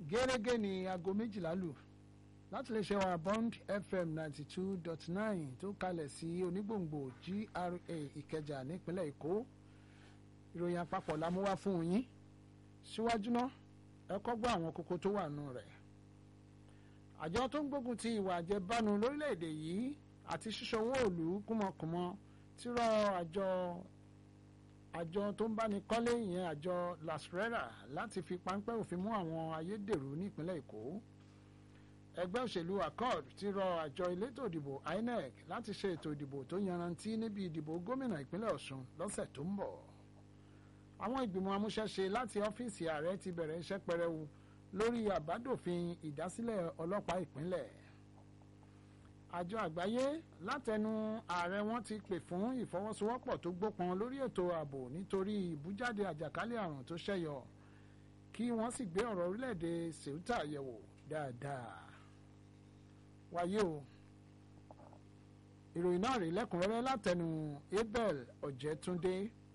gẹ́gẹ́ ní aago méjìlá lù láti lè ṣe wa bond fm ninety two dot nine tó kalẹ̀ sí onígbòǹgbò gra ìkẹjà nípínlẹ̀ èkó ìròyìn àpapọ̀ la mú wá fún yín síwájú náà ẹ kọ́ gbọ́ àwọn kókó tó wà nù rẹ̀ àjọ tó ń gbógun ti ìwà àjẹbánu lórílẹ̀‐èdè yìí àti ṣíṣọwọ́ òòlù kúmọkùmọ tí rọ àjọ àjọ tó ń báni kọ́lé ìyẹn àjọ lasrera láti fi páńpẹ́ òfin mú àwọn ayédèrú nípínlẹ̀ èkó ẹgbẹ́ òṣèlú accord ti rọ àjọ elétò ìdìbò inec láti ṣe ètò ìdìbò tó yanrantí níbi ìdìbò gómìnà ìpínlẹ̀ ọ̀ṣun lọ́sẹ̀ tó ń bọ̀ àwọn ìgbìmọ̀ amúṣẹ́ṣe láti ọ́fíìsì ààrẹ ti bẹ̀rẹ̀ iṣẹ́ pẹrẹwu lórí àbádòfin ìdásílẹ̀ ọlọ́pàá ìpínlẹ̀ àjọ àgbáyé látẹnu ààrẹ wọn ti pè fún ìfọwọ́sowọ́pọ̀ tó gbópọn lórí ètò ààbò nítorí ìbújáde àjàkálẹ̀ àrùn tó ṣẹ̀yọ kí wọ́n sì gbé ọ̀rọ̀ orílẹ̀-èdè ceuta yẹ̀wò dáadáa wáyé o ìròyìn náà rí lẹ́kùnrẹ́rẹ́ látẹnu abel ọ̀jẹ̀túndé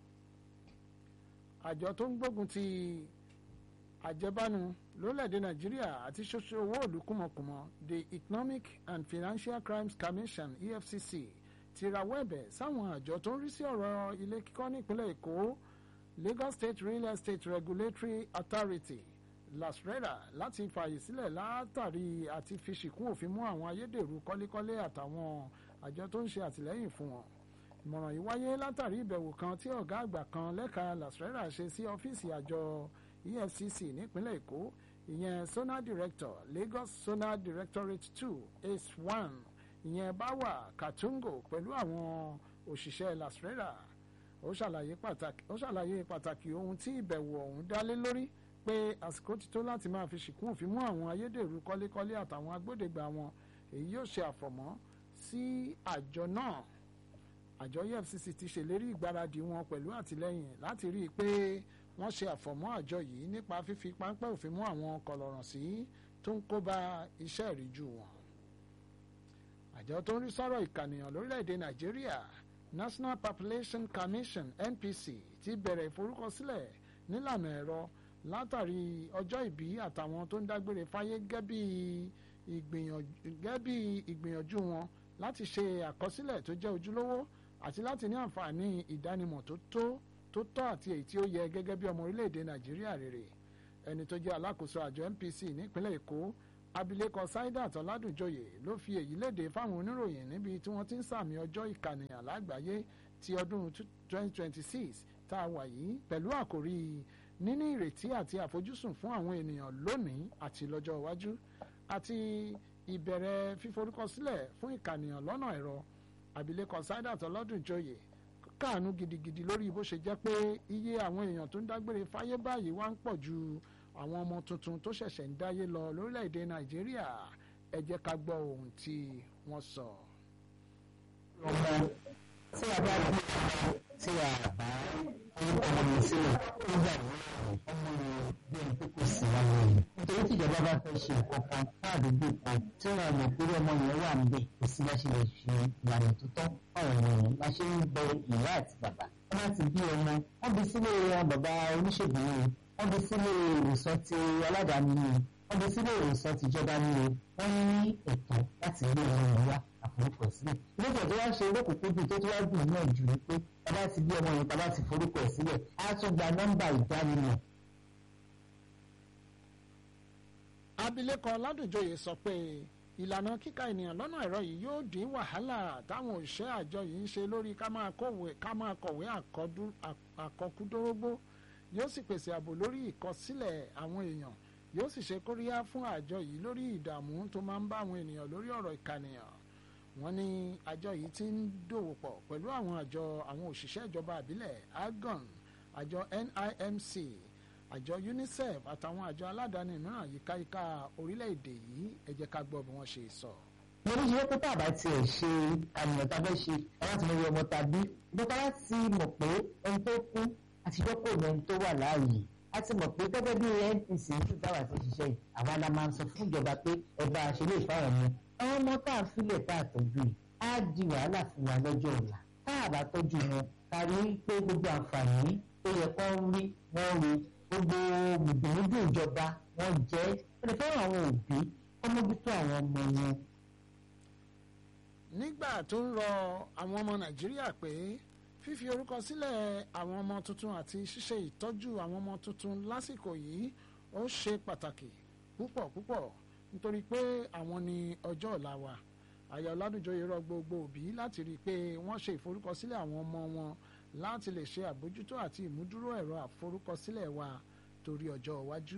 àjọ tó ń gbógun ti àjẹbánu lórílẹ̀‐èdè nàìjíríà àti ṣoṣo owó òlù kùmọ̀kùmọ̀ the economic and financial crimes commission efcc ti rawọ́ ẹ̀bẹ̀ sáwọn àjọ tó ń rí sí ọ̀rọ̀ ilé kíkọ́ nípínlẹ̀ èkó lagos state real estate regulatory authority lasrera láti fààyè sílẹ̀ látàrí àti fi ṣìkún òfin mú àwọn ayédèrú kọ́lékọ́lé àtàwọn àjọ tó ń ṣe àtìlẹ́yìn fún wọn ìmọ̀ràn yìí wáyé látàrí ìbẹ̀wò kan tí ọ̀gá àgbà kan lẹ́ka lasrera ṣe sí ọ́fíìsì àjọ efcc nípínlẹ̀ èkó ìyẹn sona director lagos sona directorate two ace one ìyẹn báwà katungo pẹ̀lú àwọn òṣìṣẹ́ lasrera ó ṣàlàyé pàtàkì ohun tí ìbẹ̀wò ọ̀hún dálé lórí pé àsìkò ti tó láti máa fi ṣìkún òfin mú àwọn ayédèrú kọ́lékọ́lé àtàwọn agbódegbà wọn èyí yóò ṣe àfọ̀mọ́ sí àjọ náà àjọ efcc ti ṣèlérí ìgbáradì wọn pẹ̀lú àtìlẹ́yìn láti rí i pé wọ́n ṣe àfọ̀mọ́ àjọ yìí nípa fífi páńpẹ́ òfin mú àwọn kọlọ̀ràn sí tó ń kó bá iṣẹ́ ìríjú wọn. àjọ tó ń rí sọ́rọ̀ ìkànìyàn lórílẹ̀‐èdè nàìjíríà national population commission npc ti bẹ̀rẹ̀ ìforúkọsílẹ̀ nílànà ẹ̀rọ látàrí ọjọ́ ìbí àtàwọn tó ń dágbére fáyé gẹ́gẹ́ bí ìgbìyànjú wọn láti ṣe àkọsílẹ̀ tó jẹ́ ojúlówó àti láti ní àǹfààní ìdánimọ̀ tó tó tó tọ́ àti èyí tí ó yẹ gẹ́gẹ́ bí ọmọ orílẹ̀-èdè nàìjíríà rere ẹni tó jẹ́ alákòóso àjọ npc nípínlẹ̀ èkó abilékọ saidat ọládùnjọyè ló fi èyí léde fáwọn oníròyìn níbi tí wọ́n ti ń sàmì ọjọ́ ìkànìyàn lágbàáyé ti ọdún 2026 tá a wà yìí pẹ̀lú àkòrí níní ìrètí àti àfojúsùn fún àwọn ènìyàn lónìí àti lọ́jọ́ iwájú àti ìbẹ̀rẹ̀ fíforúkọsílẹ̀ fún ìkànìyàn lọ́nà ẹ̀rọ abilékọ saidat ọládùnjọyè káàánú gidigidi lórí bó ṣe jẹ́ pé iye àwọn èèyàn tó ń dágbére fáyé báyìí wá ń pọ̀ ju àwọn ọmọ tuntun tó ṣẹ̀ṣẹ̀ ń dáyé lọ lórílẹ̀‐èdè nàìjíríà ẹ jẹ́ ká gbọ́ ohun tí wọ́n sọ. ọmọ tí a bá bí ọmọ tí a bá orúkọ ọmọ sílẹ̀ ó gbà ní ọmọ rẹ̀ bí ẹni pé kò sí láyé rẹ̀ nítorí tí ìjọba bá fẹ́ ṣe nǹkan kan káàdúgbò kan tí wọ́n mọ̀ pé ọmọ yẹn wà níbẹ̀ kò sí bá ṣe lè ṣe ìlànà tó tọ́ ọ̀rọ̀ yẹn la ṣe ń bẹ ìyá àti bàbá wọ́n bá ti bí ọmọ wọ́n bí sílé bàbá oníṣègùn ni wọ́n bí sílé ìwòsàn ti aládàáni ni wọ́n bí sílé ìwòsàn tìjọba ni o wọ́n ní ẹ̀tọ́ láti gbé ọmọ yẹn wá àforúkọ sílẹ̀ lókè tó wá ṣe olókùnkúndùn tó tó wá dùn náà jù ní pé bàbá ti bí ọmọ yẹn bàbá ti forúkọ ẹ̀ sílẹ̀ á tún gba nọ́mbà ìdánimọ̀ abilékọ ládùnjọyè sọ pé ìlànà kíka ènìyàn lọ́nà ẹ̀rọ yìí yóò dín wàhálà táwọn òṣìṣẹ́ àjọ yìí ń ṣe lórí ká máa kọ̀wé àkọkúdórógbó yóò sì pèsè ààbò lórí ìkọsílẹ̀ àwọn èèyàn yóò sì ṣe kóríyá fún àjọ yìí lórí ìdààmú tó máa ń bá àwọn ènìyàn lórí ọ̀rọ̀ ìkànìyàn wọ́n ní àjọ yìí ti ń dòwò pọ̀ pẹ̀lú àwọn àjọ àwọn òṣìṣẹ́ ìjọba àbílẹ̀ agon àjọ nimc àjọ unicef àtàwọn àjọ aládàáni mìíràn yíkáyíká orílẹ̀-èdè yìí ẹ jẹ́ ká gbọ́ bí wọ́n ṣe sọ. mo ní ṣe pé tá a bá tiẹ̀ ṣe àmìyàn tá a fẹ́ ṣe láti mọ iye ọmọ tàbí bọ́tà láti mọ̀ pé ẹni tó kú àtijọ́ kò ní ẹni tó wà láàyè a ti mọ̀ pé gẹ́gẹ́ bí npc tún dáwà tó ṣiṣẹ́ yìí àwa la máa ń sọ fún ìjọba pé ẹ bá a ṣe lè fáwọn ọmọ àwọn ọmọ tá a filẹ̀ tá a tọ́jú yìí á di wàhálà fún wa lọ́jọ́ ọ̀la tá a bá tọ́jú wọn ká rí pé gbogbo àǹfààní tó yẹ kó ń rí wọ́n rí gbogbo gbùgbùmùgbù ìjọba wọ́n jẹ́ ẹni fẹ́ràn àwọn òbí wọ́n mójútó àwọn ọmọ wọn. nígbà tó ń rọ àwọn ọmọ nàìjíríà pé fífi orúkọ sílẹ̀ àwọn ọmọ tuntun àti ṣíṣe ìtọ́jú àwọn ọmọ tuntun lásìkò yìí ó ṣe pàtàkì púpọ̀ púpọ̀ nítorí pé àwọn ni ọjọ́ ọ̀la wa àyà ọ̀làdúnjọyè rọ gbogbo òbí láti rí i pé wọ́n ṣe ìforúkọsílẹ̀ àwọn ọmọ wọn láti lè ṣe àbójútó àti ìmúdúró ẹ̀rọ àforúkọsílẹ̀ wa torí ọjọ́ iwájú.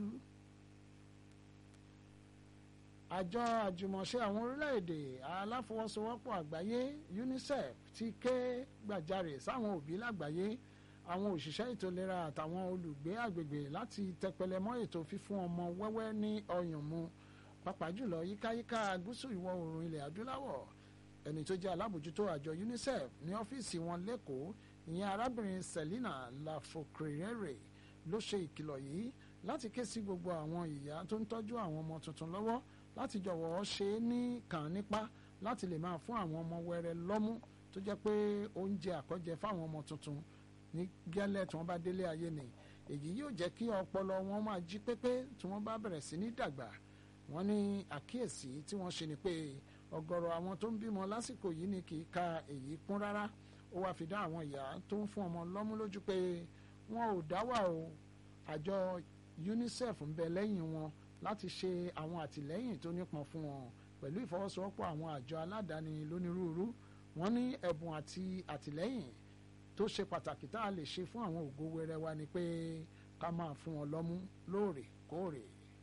àjọ àjùmọ̀ṣe àwọn orílẹ̀-èdè aláfọwọ́sowọ́pọ̀ àgbáyé UNICEF ti ké gbàjarè sáwọn òbí lágbàáyé àwọn òṣìṣẹ́ ètò ìlera àtàwọn olùgbé àgbègbè láti tẹpẹlẹ mọ́ ètò fífún ọmọ wẹ́wẹ́ ní ọyàn mu pàápàá jùlọ yíkáyíká gúúsù ìwọ̀ oòrùn ilẹ̀ adúláwọ̀ ẹni tó jẹ́ alábòjútó àjọ UNICEF ní ọ́fíìsì wọn lẹ́kọ̀ọ́ ìyẹn arábìnrin Selina Lafokrere ló ṣe ìkìlọ̀ yìí láti ké sí gbogbo àwọn ìyá tó ń tọ́jú àwọn ọmọ tuntun lọ́wọ́ láti jọ̀wọ́ ṣe é ní kàn nípa láti lè máa fún àwọn ọmọ wẹrẹ lọ́mú tó jẹ́ pé oúnjẹ àkọ́jẹ fáwọn ọmọ tuntun ní gẹ́lẹ́ tí wọ́n bá délé ayé ni èyí yóò jẹ́ kí ọpọlọ wọn máa jí pépé tí wọ́n bá bẹ̀rẹ̀ sí ní dàgbà wọ́n ní àkíyèsí tí wọ́n ṣe ni pé ọ̀gọ̀rọ̀ àwọn tó ń bímọ lásìkò yìí ni kì í ka èyí kún rárá ó wáá fi dá àwọn ìyá tó ń fún ọmọ lọ́mú lójú pé wọn ò dá wà o àjọ UNICEF ń bẹ lẹ́yìn wọn láti ṣe àwọn àtìlẹ́yìn tó nípọn fún wọn pẹ̀lú ìfọwọ́sowọ́pọ̀ àwọn àjọ aládàáni lónírúurú wọ́n ní ẹ̀bùn àti àtìlẹ́yìn tó ṣe pàtàkì tá a lè ṣe fún àwọn ògo wẹrẹ wa ni pé ká máa fún wọn lọ́mú lóòrèkóòrè.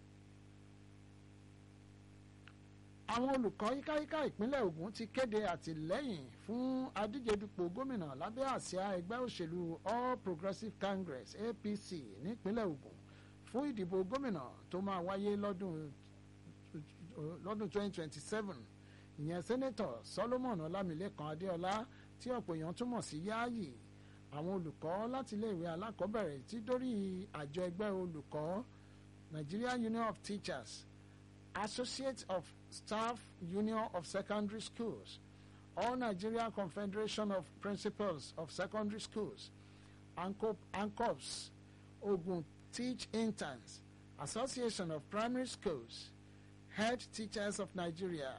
àwọn olùkọ́ yíkáyíká ìpínlẹ̀ Ògùn ti kéde àtìlẹ́yìn fún adíjedupò gómìnà lábẹ́ àsíá ẹgbẹ́ òṣèlú All Progressives Congress APC nípínlẹ̀ Ògùn fún ìdìbò gómìnà tó máa wáyé lọ́dún lọ́dún 2027 ìyẹn sẹ́nẹ́tọ̀ Solomon Ọlámilékan Adéọlá tí ọ̀pọ̀ èèyàn túmọ̀ sí Yáàyì àwọn olùkọ́ láti iléèwé alákọ̀ọ́bẹ̀rẹ̀ tí dórí àjọ ẹgbẹ́ olùkọ́ Nigeria Union of Teachers Associate of Staff Union of Secondary Schools All Nigeria Confederation of Principals of Secondary Schools ANCOPS Ogun Teach Interns Association of Primary Schools Head Teachers of Nigeria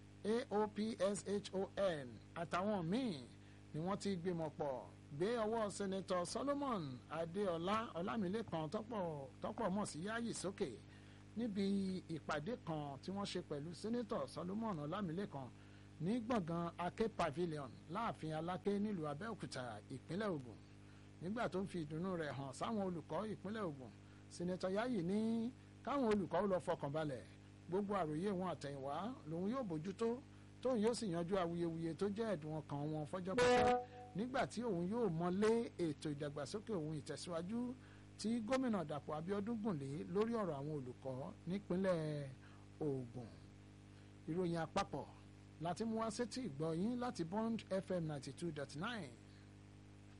AOPSHON àtàwọn míì ni wọ́n ti gbìmọ̀ pọ̀ gbé ọwọ́ sẹ́nẹ́tọ̀ Solomon Adéọlá Ọlámilékan tọ́pọ̀ mọ̀ sí Yáyì sókè níbi ìpàdé kan tí wọ́n ṣe pẹ̀lú sẹ́nẹ́tọ̀ Solomon Ọlámilékan ní gbọ̀ngàn Aké Pavilion láàfin Aláké nílùú Abẹ́òkúta ìpínlẹ̀ Ògùn nígbà tó ń fi ìdùnnú rẹ̀ hàn sáwọn olùkọ́ ìpínlẹ̀ Ògùn sẹ́nẹ́tọ̀ Yáyì ní káwọn olùkọ́ lọ fọkàn balẹ̀ gbogbo àròyé wọn àtẹ̀yìnwá lòun yóò bójútó tóun yóò sì yanjú awuyewuye tó jẹ́ ẹ̀dùn ọkàn wọn fọ́jọ́ pípẹ́ nígbà tí òun yóò mọlé ètò ìdàgbàsókè òun ìtẹ̀síwájú tí gómìnà Dàpọ̀ Abíọ́dún gùnlé lórí ọ̀rọ̀ àwọn olùkọ́ nípínlẹ̀ Ògùn ìròyìn àpapọ̀ láti mú wá sétí ìgbọ́ yín láti Bond FM ninety two dot nine